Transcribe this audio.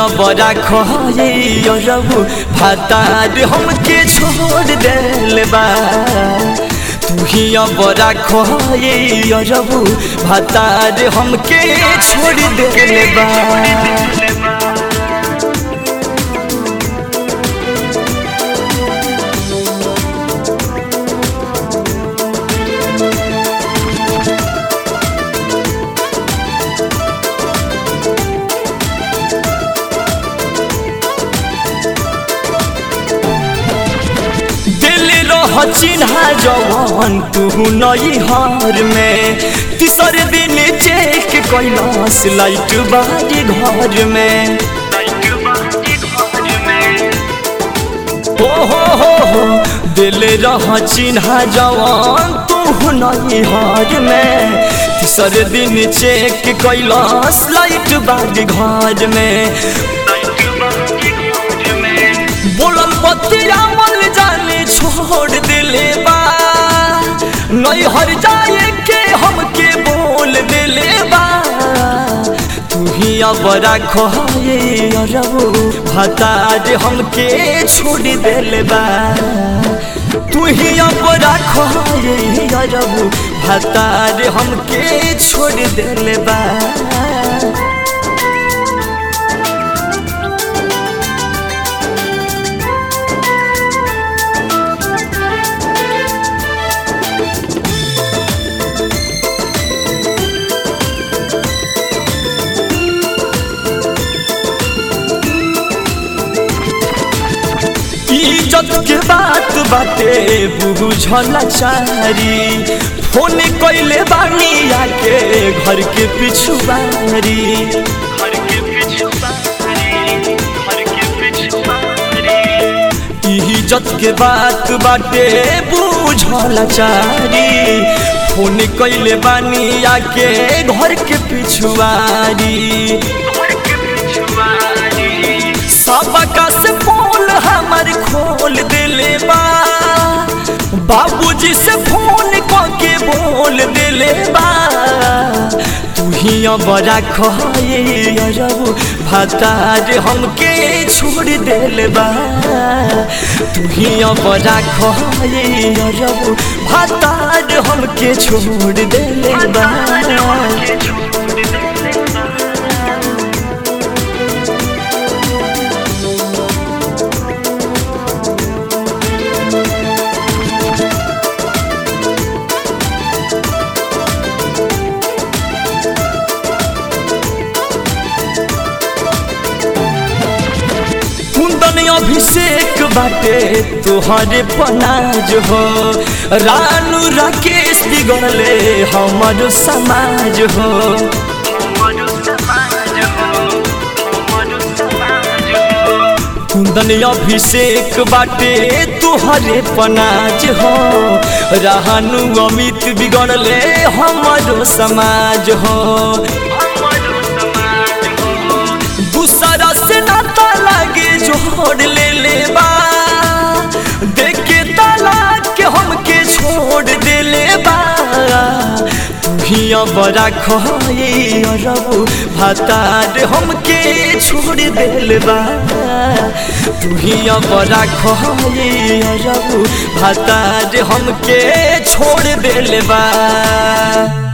बड़ा खोए रबू भातार हमके छोड़ देले बा तू ही बड़ा खोए रबू भातार हमके छोड़ देले बा दिल रह चिन्हा जवान तू नई हार में तीसरे दिन चेक कैलाश लाइट बारी घर में ओ हो हो हो दिल रह चिन्हा जवान तू नई हार में तीसरे दिन चेक कैलाश लाइट बारी घर में बोलल बतिया मल जाने छोड़ दिले बा नहीं हर जाए के हमके बोल दिले बा तू ही अब रखोए रबू भतार हमके छोड़ दिले बा तू ही अब रखोए रबू भतार हमके छोड़ दिले बा इज्जत के बात बाटे बुझल चारी फोन कैले बानी आके घर के पिछुआरी इज्जत के बात बाटे बुझल चारी फोन कैले बानी आके घर के पिछुआरी सबका से पोल हमर खोल दिले बा बाबूजी से फोन के बोल दिले बा तू ही बड़ा खोए रबू भतार हमके छोड़ दिले बा तू ही बड़ा खोए रबू भतार हमके छोड़ दिले बा कुंदन अभिषेक बाटे तुहरे पनाज हो रानू राकेश बिगड़ले हमर समाज हो कुंदन अभिषेक बाटे तुहरे पनाज हो रानू अमित बिगड़ले हमर समाज हो दूसरा से नाता लागे जोड़ ले ले बा देख के तालाक के हमके छोड़ दे ले बा तू ही बड़ा खोए रबू भतार हमके छोड़ दे ले बा तू ही बड़ा खोए रबू भतार हमके छोड़ दे ले बा